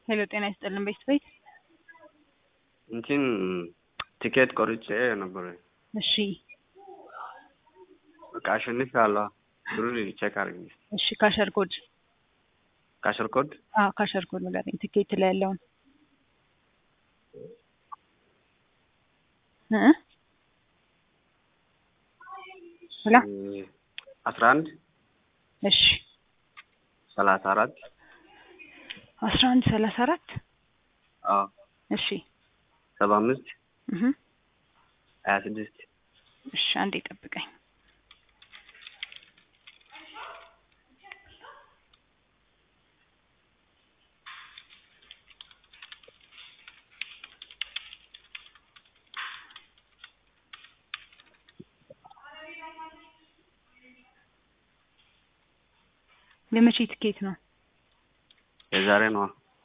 ሄሎ ጤና ይስጥልን ቤት ቤት እንትን ቲኬት ቆርጬ ነበር። እሺ በቃ አሸንፊያለሁ። ብሩ ቼክ አድርጊ። እሺ ካሸር ኮድ ካሸር ኮድ አዎ ካሸር ኮድ ንገረኝ ትኬት ላይ ያለውን እ ሄሎ አስራ አንድ እሺ ሰላሳ አራት አስራ አንድ ሰላሳ አራት አዎ እሺ ሰባ አምስት እህ ሀያ ስድስት እሺ አንዴ ጠብቀኝ የመቼ ትኬት ነው? የዛሬ ነዋ።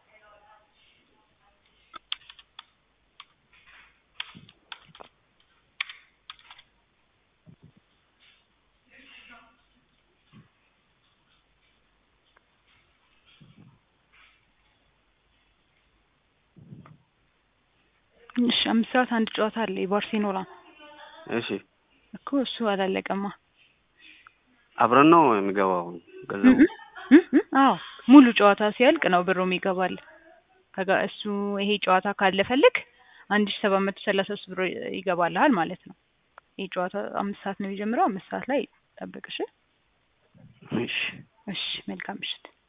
እሺ አምስት ሰዓት አንድ ጨዋታ አለ የባርሴሎና እሺ እኮ እሱ አላለቀማ። አብረን ነው የሚገባው ገንዘቡ? እ እ አዎ ሙሉ ጨዋታ ሲያልቅ ነው ብሩ ይገባል። ከጋ እሱ ይሄ ጨዋታ ካለፈልክ አንድ ሺህ ሰባት መቶ ሰላሳ ሶስት ብር ይገባልሃል ማለት ነው። ይሄ ጨዋታ አምስት ሰዓት ነው የሚጀምረው። አምስት ሰዓት ላይ ጠብቅ እሺ። እሺ እሺ መልካም ምሽት።